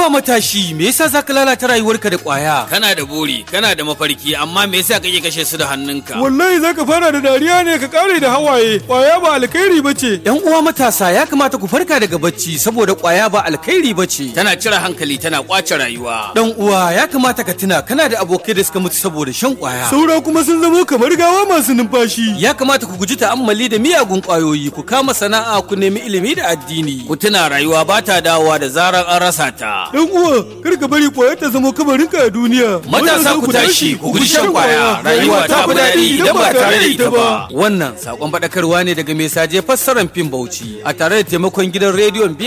Haba matashi, me yasa za ka lalata rayuwarka da ƙwaya? Kana da buri, kana da mafarki, amma me yasa kake kashe su da hannunka? Wallahi za ka fara da dariya ne ka kare da hawaye. Ƙwaya ba alkhairi ba ce. ‘Yan uwa matasa ya kamata ku farka daga bacci saboda ƙwaya ba alkhairi ba ce. Tana cire hankali, tana kwace rayuwa. Dan uwa ya kamata ka tuna kana da abokai da suka mutu saboda shan ƙwaya. Saura kuma sun zamo kamar gawa masu numfashi. Ya kamata ku guji ta'ammali da miyagun ƙwayoyi, ku kama sana'a, ku nemi ilimi da addini. Ku tuna rayuwa ba ta dawowa da zarar an rasa ta. Dan uwa, kar ka bari ƙwayar ta zama kamarinka a duniya. Matasa ku tashi, ku guji shan ƙwaya. Rayuwa ta fi daɗi idan ba tare da ita ba. Wannan sakon faɗakarwa ne daga mai saje fassarar fim Bauchi a tare da taimakon gidan rediyon